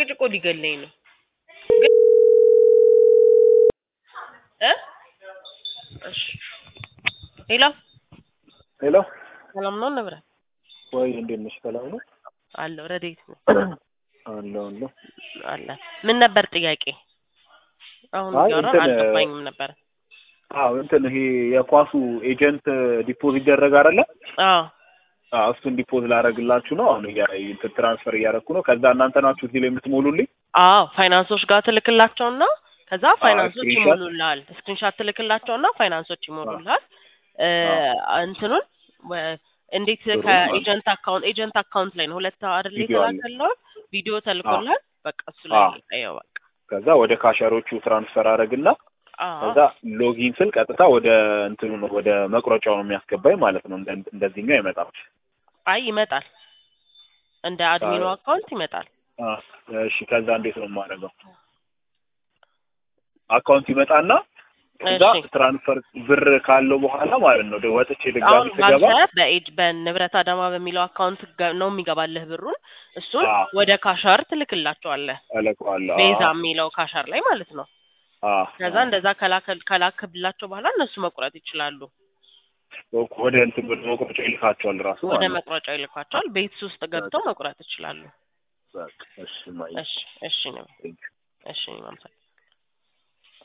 ጨቅጭቆ ሊገለኝ ነው ግን እ እሺ ሄሎ ሄሎ ሰላም ነው ንብረት ወይ እንዴት ነሽ? ሰላም ነው አለው ረዴት ነው አለሁ አለሁ። አለ ምን ነበር ጥያቄ አሁን አይ እያወራን እንትን አልገባኝም ነበር አዎ እንትን ይሄ የኳሱ ኤጀንት ዲፖዝ ይደረግ አይደለ? አዎ አዎ እሱን ዲፖዝ ላደርግላችሁ ነው። አሁን እያ እንትን ትራንስፈር እያደረኩ ነው። ከዛ እናንተ ናችሁ እዚህ ላይ የምትሞሉልኝ። አዎ ፋይናንሶች ጋር ትልክላቸውና ከዛ ፋይናንሶች ስክሪንሾት? ይሞሉልሃል ስክሪንሻት ትልክላቸውና ፋይናንሶች ይሞሉልሃል እ እንትኑን ወ- እንዴት ብሩን ከኤጀንት አካውንት ኤጀንት አካውንት ላይ ነው ሁለት አይደል ቪዲዮ አለ። የተላከልህ ቪዲዮ ተልኮልሃል በቃ እሱ ላይ አዎ። ይኸው በቃ ከዛ ወደ ካሸሮቹ ትራንስፈር አደረግና አዎ ከዛ ሎጊን ስል ቀጥታ ወደ እንትኑ ነው ወደ መቁረጫው ነው የሚያስገባኝ ማለት ነው። እንደ እንደዚህኛው አይመጣም። አይ ይመጣል እንደ አድሚኑ አዎ። አካውንት ይመጣል አ እሺ። ከዛ እንዴት ነው የማደርገው? አካውንት ይመጣና ከዛ እሺ ትራንስፈር ብር ካለው በኋላ ማለት ነው ደ- ወጥቼ ድጋሚ አሁን ስገባ ባንተ በኤጅ በንብረት አዳማ በሚለው አካውንት ገ- ነው የሚገባልህ ብሩን እሱን አዎ። ወደ ካሻር ትልክላቸዋለህ እለቀዋለሁ። ቤዛ አዎ። የሚለው ካሻር ላይ ማለት ነው አዎ። ከዛ እንደዛ ከላከ- ከላክብላቸው በኋላ እነሱ መቁረጥ ይችላሉ ወደ እንትን ወደ መቁረጫ ይልካቸዋል ራሱ ወደ ማለት ነው። መቁረጫው ይልኳቸዋል ቤት ውስጥ ገብተው መቁረጥ ይችላሉ በቃ እሺ ማይ እሺ እሺ ነው ቴንክ እሺ ማምሳል